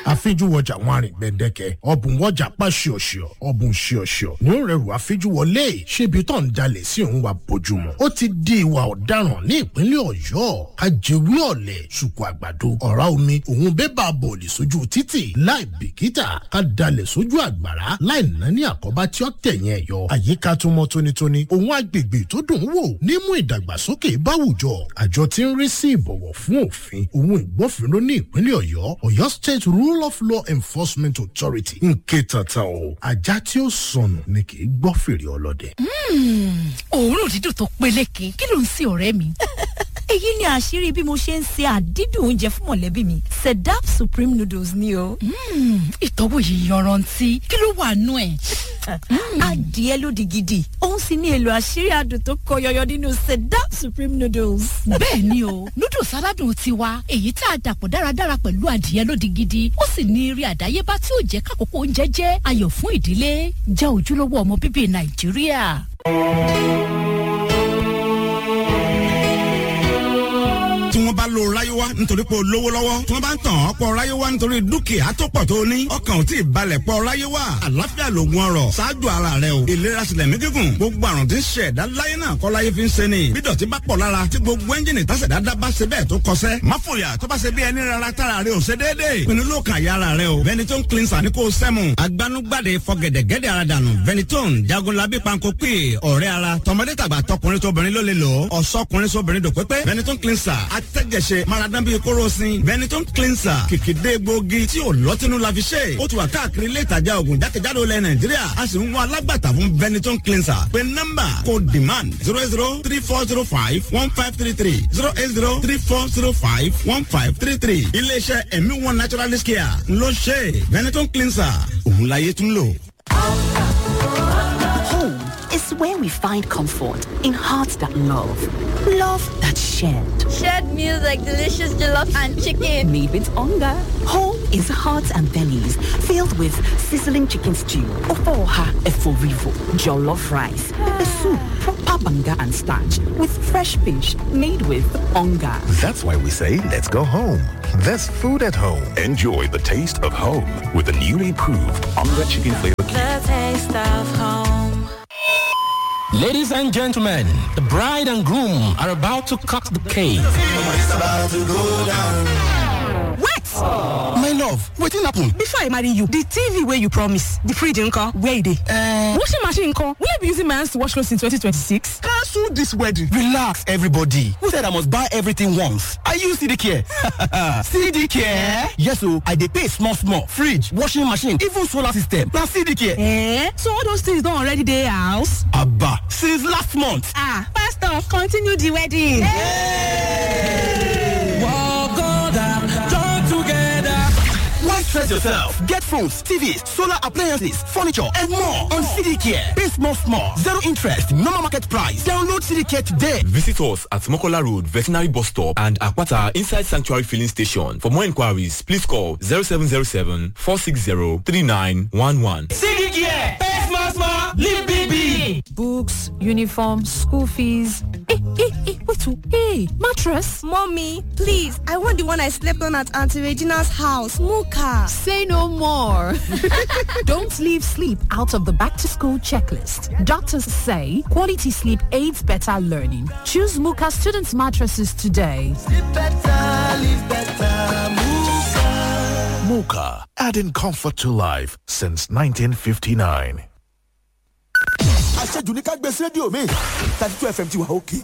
àfijúwọjà wọn àrìn gbẹ̀ndẹ̀kẹ̀ ọ̀bùn wọjà pa ṣíọ̀ṣíọ̀ ọ̀bùn ṣíọ̀ṣíọ̀ ní ó rẹrù àfijúwọlé ṣébi tó ń jalè sí òun wa bójúmu ó ti di ìwà ọ̀daràn ní ìpínlẹ̀ ọ̀yọ́ ajẹ́wé ọ̀lẹ̀ ṣùkú àgbàdo ọ̀rá omi òun bébà bọ̀ọ̀lì sójú títì láì bìkítà ká dalẹ̀ sójú àgbàrá láì nání àkọ́bá tí ó tẹ̀yìn ẹ̀yọ àyíká tó mọ́ tónítóní òun agbègbè tó dùn wò nímú ìdàgbàsókè báwùjọ àjọ tí ń rí sí ìbọ̀wọ̀ fún òfin òun ìgbófinró ní ìpínlẹ̀ ọ̀yọ́ ọ̀yọ́ state rule of law enforcement authority ń ké tata o ajá tí ó sọnù ni kì í gbọ́ fèrè ọlọ́dẹ. òórùn dídùn tó peléke kí ló ń sin ọ̀rẹ́ mi. èyí ni àṣírí bí mo ṣe ń se àdídùn oúnjẹ fún mọ̀lẹ́bí mi sedap supreme noodles ni o. ìtọ́wò yìí yanrantí kí ló wà nú ẹ̀. adìẹ lódì gidi òun sì ní èlò àṣírí adùn tó kọ yọyọ nínú sedap supreme noodles. bẹ́ẹ̀ ni o noodles aládùn tiwa èyí tá a dàpọ̀ dáradára pẹ̀lú adìẹ lódì gidi ó sì ní eré àdáyébá tí ó jẹ́ kákòókò oúnjẹ jẹ́ ayọ̀ fún ìdílé jẹ́ ojúlówó ọmọ bíbí nàìjíríà. tí wọ́n bá lo ráyéwá nítorí pé o lówó lọ́wọ́ tí wọ́n bá ń tàn ọ́ pọ̀ ráyéwá nítorí dúkìá tó pọ̀ tó ní ọkàn ò tí ì balẹ̀ pọ̀ ráyéwá àlàáfíà lògùn ọrọ̀ ṣáájú ara rẹ o ìlera sílẹ̀ mí gígùn gbogbo àrùn tí ń ṣe ẹ̀dá láyé náà kọ́ láyé fi ń ṣe ni bí dọ̀tí bá pọ̀ lára tí gbogbo ẹ́ńjìnì tásẹ̀dá dá bá ṣe bẹ́ẹ̀ tó kọsẹ́ má fòyà tó bá ṣe bí ẹni rárá tára rẹ ò ṣe déédéé pinnu ló kàn yá ara rẹ o Ventolin cleanser ní kò sẹ́mu agbanugbade fọgẹ̀dẹ̀gẹ̀dẹ̀ ara dànù Ventolin jagunlabi panko pè ọ̀rẹ́ ara tọmọdé tàgbà tọkùnrin tóbìnrin ló lè lò ó ọ̀sọ́kùnrin sóbìnrin dò pépé Ventolin cleanser atẹ́jẹsẹ̀ maradan bíi kóròsìn Ventolin cleanser kìkìdé gbòógì tí ò lọ́tínú la fi ṣe ó ti wà káàkiri ilé ìtajà oògùn jákèjádò ilẹ̀ Nàìjíríà a sì ń wá alágbàtà fún Ventolin cleanser pé nọ́mbà kò demand zero zero three four zero five one five three three zero eight zero three four zero five one five three three iléeṣẹ́ ẹ̀mí one naturalist care ló ṣe Ventolin cleanser òun láyé tún lò. Home is where we find comfort in hearts that love, love that shared. shared meals like delicious jollof and chicken. Made with hunger. Home is hearts and bellies filled with sizzling chicken stew, ofoha eforivo, jollof rice, pepper soup, proper banga and starch with fresh fish made with hunger. That's why we say let's go home. There's food at home. Enjoy the taste of home with the newly proved Onga Chicken Flavor The taste of home. Ladies and gentlemen, the bride and groom are about to cut the cake. What? My love, wetin happen? Before I marry you, the TV wey you promise, the fridge nko, where e dey? Uh, washing machine nko, will you be using my hands to wash clothes in 2026? Cancel this wedding. Relax, everybody. Who said I must buy everything once? I use CD Care. CD Care? Yes, so I dey pay small small. Fridge, washing machine, even solar system. Na CD Care. Eh? So all those things don already dey house? Abba, since last month. Ah, pastor, continue the wedding. Why stress yourself? Get phones, TVs, solar appliances, furniture, and more on CD Care. Pay small small. Zero interest, normal market price. Download CD Care today. Visit us at Mokola Road, Veterinary Bus Stop and Akwata Inside Sanctuary Filling Station. For more inquiries, please call 0707 460 3911. CD Care. Pay small small. Live big big. Books, uniform, school fees. Hey, hey, hey, wait, oh, hey, mattress. Mommy, please, I want the one I slept on at Auntie Regina's house, Muka. Say no more. Don't leave sleep out of the back to school checklist. Doctors say quality sleep aids better learning. Choose Muka students mattresses today. Sleep better, live better, Muka. Muka, adding comfort to life since 1959. àṣejù ní ká gbé sí rédíò mi thirty two fm ti wà òkè.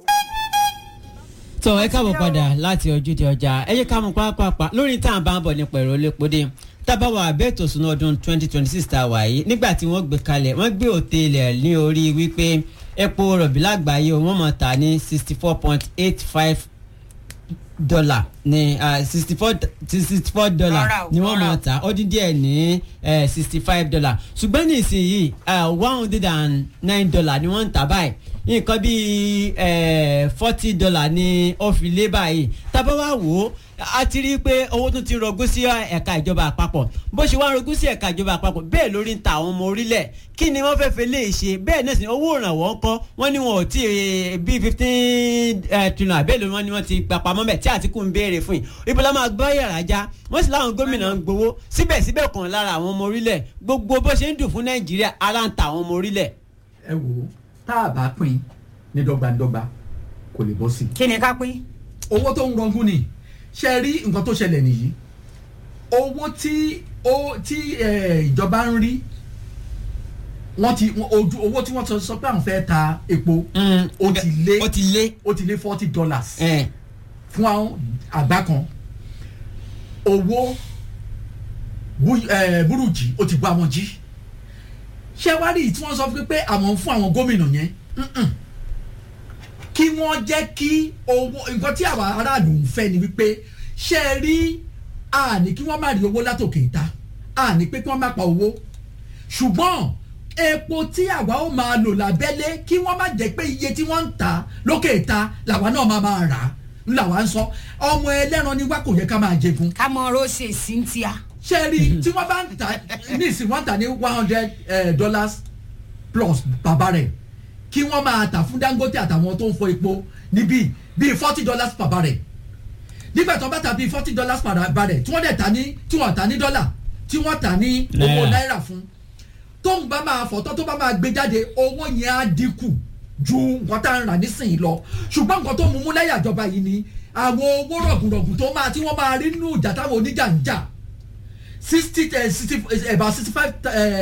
tọ ẹ káàbọ̀ padà láti ojúde ọjà ẹ yẹ ká mú pápápá lórí tá à ń bá ń bọ̀ nípa èrò lépodé tábàwọ̀ àbẹ́ẹ̀tò sunu ọdún twenty twenty six tá a wà yìí nígbà tí wọ́n gbé kalẹ̀ wọ́n gbé òtẹ́ẹ̀lẹ̀ ní orí wípé epo rọ̀bì lágbàáyé wọ́n mọ̀ ta ní sixty four point eight five dollar ní sixty four sixty four dollar ni wọ́n mọ̀ ta ó dín díẹ̀ ní sixty five dollar ṣùgbọ́n ní ìsinyìí one hundred and nine dollar ni wọ́n ń tà báyìí nǹkan bíi forty dollar ni ó fi lé báyìí tábà wá wò ó a ti rí i pé owó tún ti rọgún sí ẹ̀ka ìjọba àpapọ̀ bó ṣe wá ń rọgún sí ẹ̀ka ìjọba àpapọ̀ bẹ́ẹ̀ lórí ń ta àwọn ọmọ orílẹ̀ kí ni wọ́n fẹ́ẹ́ fẹ́ lè ṣe bẹ́ẹ̀ náà sì ni owó ìrànwọ́ ń kọ́ wọ́n ní wọn ò tí ì bíi fifteen trillion àbẹ́lẹ̀ wọn ni wọ́n ti gbà pamọ́ bẹ̀ tí Àtíkù ń béèrè fún yìí ibi la máa gbọ́ yàrá já wọ́n sì láwọn gómìnà ń gbowó síbẹ̀síbẹ̀ kan lára àwọn ọmọ orílẹ̀ gbogbo bó ṣe ń dùn fún Nàìjíríà ara ń ta àwọn ọmọ orílẹ̀. ẹ wò ó tá a bá pín ní dọ́gbandọ́gba kò lè bọ́ sí. kí ni ká pín. owó tó ń rọgún ni ṣe rí nǹkan tó ṣẹlẹ̀ nìyí owó tí ó tí ìjọba ń rí wọ́n ti ojú owó tí wọ́n sọ pé àwọn fẹ́ ta epo ó ti lé ó ti lé ó ti lé forty dollars fún àwọn àgbá kan owó burújí ó ti bọ́ àwọn jí ṣé wá rí tí wọ́n sọ pé àwọn ń fún àwọn gómìnà yẹn kí wọ́n jẹ́ kí owó nǹkan tí àwọn aráàlú ń fẹ́ ni wípé ṣé ẹ rí àní kí wọ́n má rí owó látòkè ìta àní pé kí wọ́n má pa owó ṣùgbọ́n epo tí àwa ó máa lò lábẹ́lé kí wọ́n má jẹ́ pé iye tí wọ́n ń ta lókè ìta làwa náà máa máa rà á làwa ń sọ ọmọ ẹlẹ́ran ni wá kò yẹ ká máa jẹgun. ká mọ rọ́ọ̀ṣì cynthia. ṣé rí tí wọ́n bá ń ta ní ìsìn wọ́n tà ní one hundred dollars plus bàbá rẹ̀ kí wọ́n máa tà fún Dangote àtàwọn tó ń fọ epo níbí bíi forty dollars per barrel nígbà tó bá ta bíi forty dollars per barrel tí wọ́n dẹ̀ ta ní tí wọ́n ta ní dọ́là tí wọ́n ta ní owó náírà fún tóun bá máa fọ̀tọ́ tó bá máa gbé jáde owó yẹn á dínkù ju nǹkan tá à ń rà nísìnyí lọ ṣùgbọ́n nǹkan tó mú mú lẹ́yìn àjọba yìí ni àwọn owó rọ̀gùnrọ̀gùn tó máa tí wọ́n máa rí nínú ìjà táwọn oníjà ń jà sixty sixty about sixty five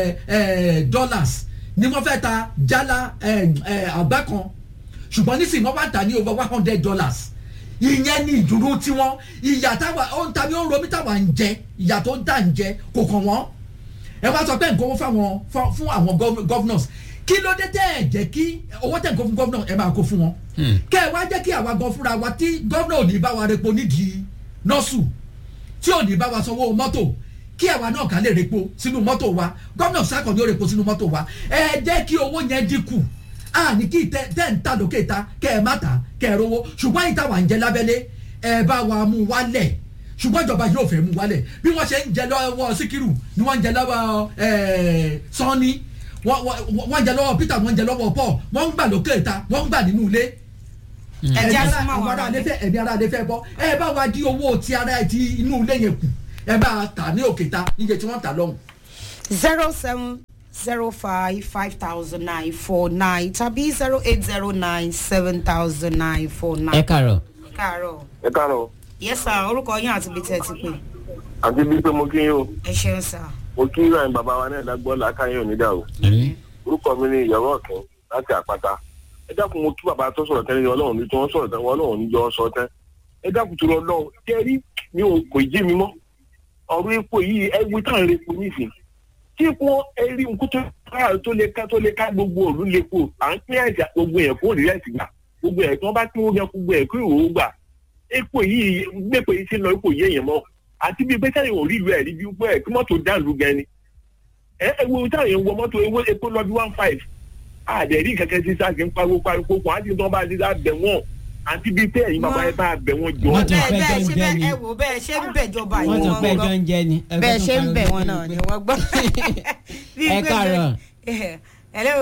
dollars ni wọ́n fẹ́ ta jálá àgbá kan ṣùgbọ́n nísìnyí wọ́n bá tà ní over one hundred dollars ìyẹn ní ìdúró tiwọn ìyà táwa ó ń ta ní ó ń romí táwa ń jẹ ìyà tó ń tà ń jẹ kò kàn wọ́n ẹ wá sọ pé nǹkan owó fáwọn fún àwọn governors kí ló dé tẹ́ ẹ̀ jẹ́ kí owó tẹ̀ ń kó fún governor ẹ máa kó fún wọn kẹ́ ẹ wá jẹ́ kí àwa gan fúnra wa tí governor ò ní bá wa repo nídìí nọ́ọ̀sù tí ò ní bá wa sanwó mọ́tò kí àwa náà ká lè repo sínú mọ́tò wa governor sákàn ní ó repo sínú mọ́tò wa ẹ jẹ́ kí owó yẹn dínkù a ní kí tẹ́ ń ta lókè ta kẹ́ ẹ má ta kẹ́ ẹ rówó ṣùgbọ́n ìta wà ń jẹ lábẹ́lé ẹ bá wa mú wálẹ̀ ṣùgbọ́n ìjọba yóò fẹ́ mú wálẹ̀ bí wọ́n ṣe ń jẹ lọ́wọ́ síkírù ni wọ́n ń jẹ lọ́wọ́ sọ́ni wọ́n ń jẹ lọ́wọ́ peter wọ́n ń jẹ lọ́wọ́ paul wọ́n ń gbà lókè ta wọ́n ń gbà nínú ilé. ẹ̀mí ara adé ẹ̀mí ara adé fẹ́ bọ́ ẹ bá wa di owó ti ara ti inú ilé yẹn kù ẹ bá ta ní òkè ta níye tí wọ́n ta lọ́hùn. zero seven zero five five thousand nine four nine tàbí zero eight zero nine seven thousand nine four nine. ẹ kàárọ̀. ẹ kàárọ̀. ẹ káàárọ̀. yes sir orúkọ yín àti ibi tẹ́ ẹ ti pè. àti bí pé mo kí yín o ẹ ṣeun sir. mo kí ìrìn bàbá wa náà dágbọ́ làákàyè onídà o. orúkọ mi ni ìyàwó ọ̀kìn láti àpáta. ẹ dákun mo kí bàbá tó sọ̀rọ̀ tẹ́lẹ̀ ní ọlọ́run ní tí wọ́n sọ̀rọ̀ tẹ́lẹ̀ ọlọ́run ní jọ sọ tẹ́. ẹ dákun tó lọ lọ́wọ́ kẹ́rí mi ò kò jí mi mọ́. ọ̀rọ̀ epo yìí ẹ wí tán rẹ epo nísìn. tí epo ẹrí nkú tó ká tó lè ká tó lè ká gbogbo òlu lè po à ń pín àjà gbogbo ẹ̀ kó rí ẹ̀sìn gbà gbogbo ẹ̀ tí wọ́n bá pín owó yẹn gbogbo ẹ̀ kó ìwòwò gbà epo yìí gbẹ̀pẹ̀ yìí ti lọ epo yìí èèyàn mọ́ àti bíi pẹ́sẹ́ yìí ò rí ìlú ẹ̀ rí bí wípé ẹ̀ kí mọ́tò dáàlú gan ni ẹ ẹ wo táwọn èèyàn wọ mọ́tò ewé epo lọ bí one five àdẹ̀rí kẹ̀kẹ́ sí sáà kí n pariwo pariwo kó àti tí wọ́n bá ti dá bẹ̀ wọ́n àti bíi pé ẹ̀yin bàbá ẹ bá bẹ̀ wọ́n jọ. bẹ́ẹ̀ bẹ́ẹ̀ ṣe bẹ́ẹ̀ ẹ wò bẹ́ẹ̀ ṣe ń bẹ̀ jọba yìí wọ́n tún pẹ́ jọ ń jẹ ni. bẹ́ẹ̀ ṣe ń bẹ̀ wọn náà ni wọ́n gbọ́. ẹ káàárọ̀. hello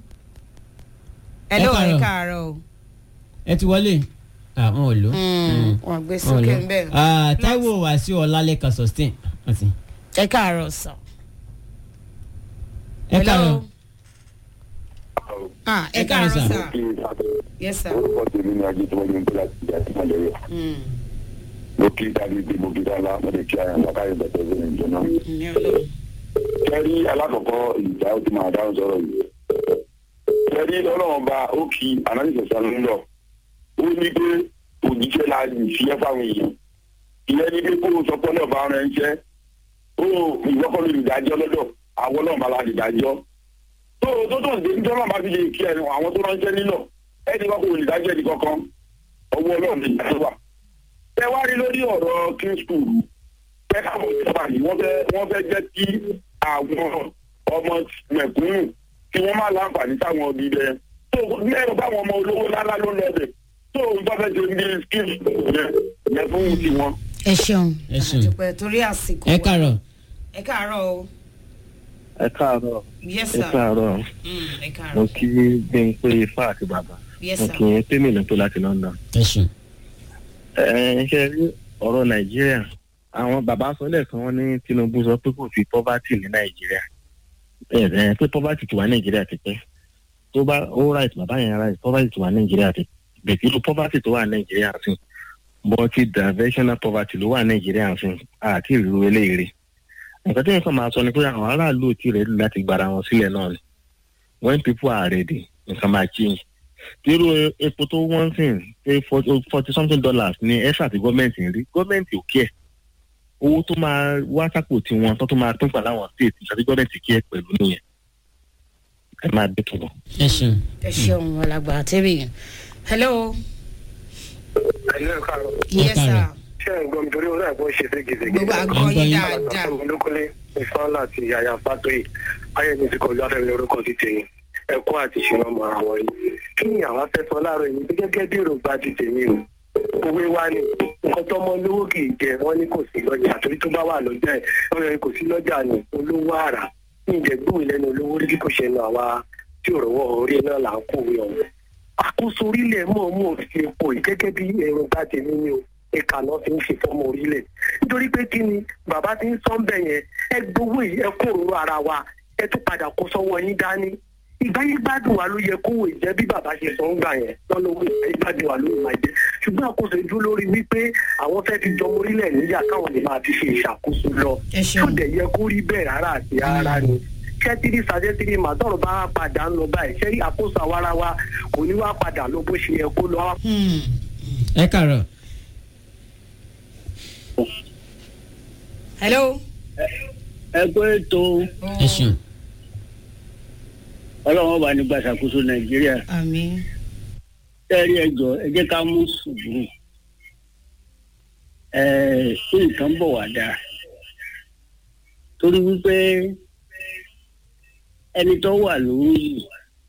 hello ẹ káàárọ̀ o. ẹ ti wọlé àwọn ò lò. wọn gbé sókè ń bẹ. Táíwò Wàsíù Ọlálẹ́kan sustain. ẹ káàárọ̀ sọ. ẹ káàárọ̀. ẹ káàárọ̀ sọ. yes sir. orúkọ tèmi ni ajé tí wọ́n yóò ń gbé láti ìjà sí mọ̀lẹ́yẹ. mo kí dáadé pé mo kí dáadáa mo lè kí ara nípa káyọ̀ bẹ̀tẹ̀ sí ní ìjọ náà. kẹ́rí alákọ̀ọ́kọ́ ìjà ó ti máa dáhùn sọ̀rọ̀ yìí. kẹ́rí ọlọ́run bá ó kí anáníṣẹ̀sán ń lọ ó ní pé òjíṣẹ́ la ìfiyẹ́ fáwọn èèyàn ìyẹn ní pé kó o sọ pé ọlọ́ọ̀bá ara ẹ̀ ń jẹ́ ó ìwọ́kọ́ lórí ìdájọ́ lọ́dọ̀ àwọn ọlọ́ọ̀bá la ìdájọ́ tó tó tó dé nítorí ọlọ́ọ̀bá fi lè kí ẹ àwọn tó ránṣẹ́ nílọ̀ ẹni kọ́kọ́ olè dájọ́ ẹni kankan ọwọ́ ọlọ́ọ̀ lè dájọ́ wà. ẹ wá rí lórí ọ̀rọ̀ king school pé káwọn ìjọba yìí wọ́n fẹ́ wọ́n fẹ́ jẹ́ kí àwọn ọmọ mẹ̀kúnnù kí wọ́n má láǹfààní sáwọn ọbí bẹ́ẹ̀ tó lẹ́yìn báwọn ọmọ olówó lálá ló lọ bẹ̀ tó ń bá fẹ́ ṣe ní skill yẹn yẹn fún tiwọn. ẹ ṣeun ẹ ṣeun àdúpẹ́ torí àsìkò ẹ wa. kàrọ̀ ẹ káàárọ̀ o ẹ káàárọ̀ Yes, ẹ sir. káàárọ̀ Mm, ẹ káàárọ̀ mo kí gbẹ̀ǹpé ifá àti bàbá Yes, mo sir. kí yẹn pé mi lọ́tọ́ láti london. ẹ ṣeun. ẹ ẹ ṣe rí ọ̀rọ̀ nàìjíríà àwọn bàbá sọ lẹ́ẹ̀kan wọn ní tinubu sọ pé kò sí poverty ní nàìjíríà ẹ ẹ pé poverty ti wà nàìjíríà ti pẹ́ tó bá ó right bàbá yẹn right poverty ti wà nàìjíríà ti bẹ̀tẹ̀ irú poverty tó wà nàìjíríà sí bọ́tí diversional poverty ló wà nàìjíríà sí àti ìrú eléyìí nǹkan tí nǹkan máa sọ ni pé àwọn aráàlú ò tí ì rẹ́dí láti gbára wọn sílẹ̀ náà ni when people are ready nǹkan máa change irú epo tó wọ́n sìn pé forty something dollars ní ẹ́sà àti gọ́ọ̀mẹ̀ntì ń rí gọ́ọ̀mẹ̀ntì ò kí ẹ̀ owó tó máa wá sápò tiwọn tó tó máa pín pàlà àwọn state àti gọ́ọ̀mẹ̀ntì kí ẹ̀ pẹ̀lú nìyẹn ẹ máa bẹ́ tó lọ. ẹ ṣeun. ẹ ṣeun alàgbà tẹ́bí hello ẹ̀lẹ́ káàárọ̀. yes sir ṣé ẹ̀ ń gbọ́ mi torí orí àgbọ̀ ṣe ségesège. Gbogbo àgbọ̀ yín dáadáa. olókùnlé ìfọ́nlá àti yàyà fátóyì ayẹyẹ ti kọjú afẹ́mi lórúkọ ti tèmi ẹ̀kọ́ àti ìṣúná mọ àwọn yìí. kí ni àwọn afẹ́fọ́ láàárọ̀ yìí gẹ́gẹ́ bí èròǹgbà ti tèmi o. òwe wa ni nǹkan tó mọ lówó kì í jẹ wọn ní kò sí lọ́jà torí tó bá wà lọ́jà ẹ̀ wọ́n yẹ kò sí lọ́jà ni olówó àrà ní ìjẹ́gbóhùn lẹ́nu olówó rí bí kò ṣe nu àwa tí ò rọwọ́ orí náà là ń kówé ọ̀hún àkóso orílẹ̀ mọ̀ọ́mọ̀ fi epo yìí gẹ́gẹ́ bí èròǹgbà tèmi ni o ẹ̀ka náà fi ń ṣe fọ́mọ orílẹ̀ nítorí pé kí ni bàbá ti ń sọ́n bẹ̀ yẹn ẹ gbowó yìí ẹ kó òróró ara wa ẹ tún padà kó sọ́wọ́ yín dání ìgbáyé gbádùn wa ló yẹ kó wò jẹ́ bí bàbá ṣe sọ ń gbà yẹn lọ́nà owó ìgbáyé gbádùn wa ló máa jẹ́ ṣùgbọ́n àkóso ìdúró lórí wípé àwọn fẹ́ fi jọmọ orílẹ̀ níyà káwọn lè máa fi ṣe ìṣàkóso lọ tó dẹ̀ yẹ kó rí bẹ́ẹ̀ rárá àti rárá ni kẹ́tìrì sàdẹ́tìrì mà tọ̀rọ̀ bá padà ń lọ báyìí ṣé àkóso àwarawa kò ní wá padà lọ bó ṣe yẹ kó lọ. ẹ kàrọ̀. hello. ẹ kó ètò ẹ ṣeun. ọlọ́run bá ní gbàṣàkóso nàìjíríà àmín. tẹ́rí ẹjọ́ ẹ jẹ́ ká mú sùúrù ẹ kí nǹkan bọ̀ wá dáa torí wípé ẹni tó wà lórí yìí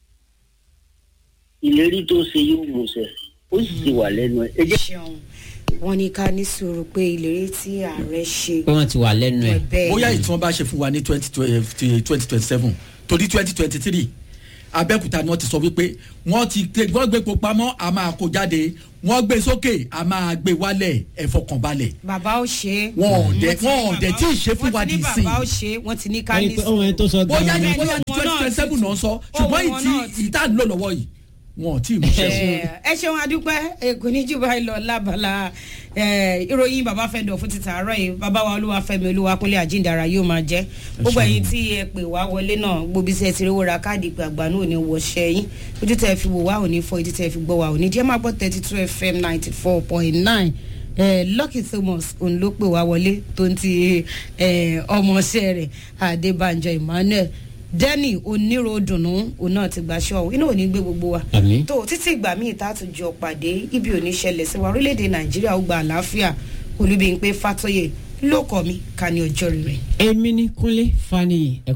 ìlérí tó ṣe yóò mọ̀ọ́sẹ̀ ó sì ti wà lẹ́nu ẹ̀ ẹ jẹ́ wọ́n ní ká ní sùúrù pé ìlérí tí ààrẹ ṣe. pé wọ́n ti wà lẹ́nu ẹ̀. bẹ́ẹ̀ bóyá ìtàn bá ṣe fún wa ní twenty twenty seven torí twenty twenty three abẹ́òkúta ni wọ́n ti sọ wípé wọ́n ti gbé wọ́n gbé epo pamọ́ a máa kó jáde wọ́n gbé sókè a máa gbé wálẹ̀ ẹ̀fọ́kànbalẹ̀. bàbá ó ṣe é. wọn ò dẹ wọn ò dẹ tí ì ṣe fún wa di sí. wọ́n ti ní bàbá ó ṣe é wọ́n ti ní ká ní sùúrù. bóyá ní bóyá ní twenty twenty seven náà sọ ṣùgbọ́n ìtì ìta ń lò lọ́wọ́ yìí wọn ò tí ì mú ṣe. ẹ ṣeun adúpẹ́ èkó ní jù báyìí lọ lábala ìròyìn bàbá fẹ́ndọ̀ fún ti tààrọ̀ yìí bàbá wa olúwàfẹ́mi olúwakúnlé àjíǹdàrà yóò máa jẹ́ gbogbo ẹ̀yin tí ẹ pè wá wọlé náà gbòbí sí ẹ ti rówó ra káàdì ìpè àgbà náà ò ní wọṣẹ́ yín ojú tẹ́ ẹ fi wò wá ò ní fọ ojú tẹ́ ẹ fi gbọ́ wá ò ní jẹ́ máa gbọ́ thirty two fm ninety four point nine lucky thomas òun ló pè wá wọlé tó ń ti ọmọọṣẹ́ rẹ̀ adébánjọ emmanuel dẹ́nì oníròdùnú òun náà ti gbàṣọ ọ̀hún inú ò ní gbé gbogbo wa tó títí ìgbà míì tá a tún jọ pàdé ibi ò ní ṣẹlẹ̀ sí wa orílẹ̀-èdè nàìjíríà ó gba àlàáfíà olúbi ń pé fàtọ́yè ló kọ́ mi ká ní ọjọ́ rẹ̀. èmi ní kúnlé faniyi